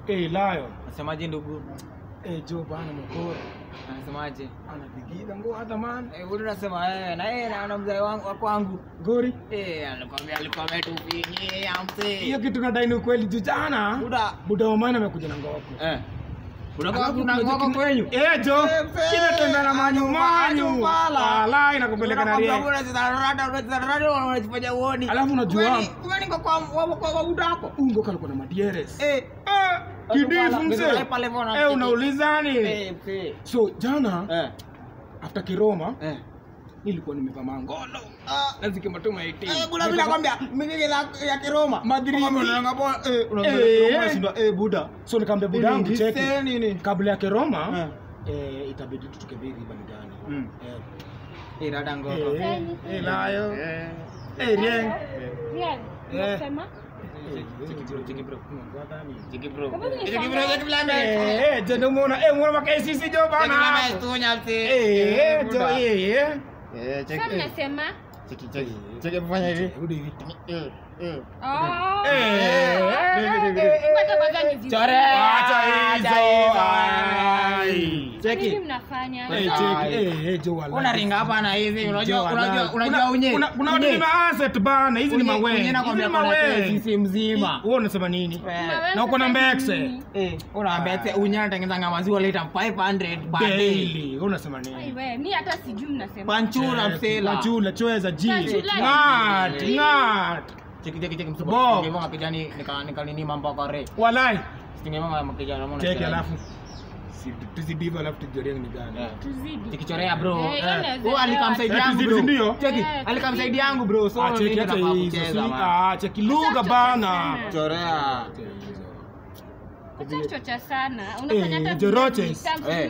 Eh, Lion. Nasemaje ndugu? Eh, Jo bana mkoro. Anasemaje? Anapigiga ngo hata man. Eh, wewe unasema eh na yeye na na mzee wangu wa kwangu. Gori. Eh, alikwambia alikuwa ametupigia mzee. Hiyo kitu nadai ni ukweli juu jana. Buda. Buda wa maana amekuja na ngoko. Eh. Unakuwa Alafu kuna kuna ngoko kitu- kwenyu. Eh, Jo. Eh, mzee. Kinatembea na manyu manyu. Manyu pala. Wala inakupeleka na rie. unajifanya uoni. Alafu unajua- Kumbe ni- kumbe niko kwa wa- kwa kwa budako. Ungo kalikuwa na madieres. Eh. Ah, kidifu mzee. Pale mbona Eh, unauliza nini? Eh, mzee. So jana Eh. after Kiroma Eh. nilikuwa nimevaa mangolo. Ah. Na zikimatuma 18. Eh, kuna vile nakwambia migege ya ya Kiroma. Madrid. Kama unaanga bwana eh Eh. unaanga unashindwa eh buda. So nikamwambia budangu Nini, cheki. ndise nini? Kabla ya Kiroma Eh. eh, itabidi tutoke biri banigani. Mm. Eh. Eh, dada ngoko. Eh, eh, layo. Eh. Eh, rieng. Rian, unasema? Cheki bro, cheki bro. Cheki bro. Kama ni Cheki bro, sana. cheki blame. Eh, eh, jendo muona, eh, muona maka sisi jo Cheki bana. blame tunya mse. Eh, eh, jo, buda. eh, eh. Eh, Sasa cheki. mnasema? Cheki, cheki. Cheki mfanya hivi. Rudi hivi. Eh, eh. Oh. Eh, eh, eh, eh, Ngoja kwanza nizi- Chore. Acha hizo. Ai. Nini Cheki. mnafanya? Eh, cheki, eh, eh, jo wala. Unaringa hapa na hivi, Jo, unajua wala. unajua Kuna- unajua unye. kuna- kuna watu Unye. ni ma-asset bana, hizi ni Unye- mawe. unye Hizi nakwambia ni kuna mawe. sisi mzima. Wewe unasema nini? Eh. Wewe Na uko na sasa mbekse. nini? Eh, unaambia ati unya anatengeneza maziwa lita 500 per day. Daily. Wewe unasema Ai, nini? wewe, mi hata sijui mnasema. Panchura msela. Wachula, chweza, ji. Wachula, Ngat, ji. ngat. Cheki cheki cheki msupa. Bob. Ningemonga kijani nika nika nini mambo kwa re. Walai. Ningemonga kijana mbona. Cheki alafu. Si- tuzidiva alafu tujorie ni gani. Eh. Tuzidi. Tikichorea bro. Eh, hiyo Eh. naweza Oh, alikamsaidia Eh, yangu tuzidu, bro. ndio? Cheki, Eh, alikamsaidia yangu bro. So Ah, cheki mimi hata nataka hizo. kucheza si- man. Ah, cheki lugha bana. Sasa Chorea. Acha kuchocha sana. Unafanya Eh, hata Joroches. vitabu Eh.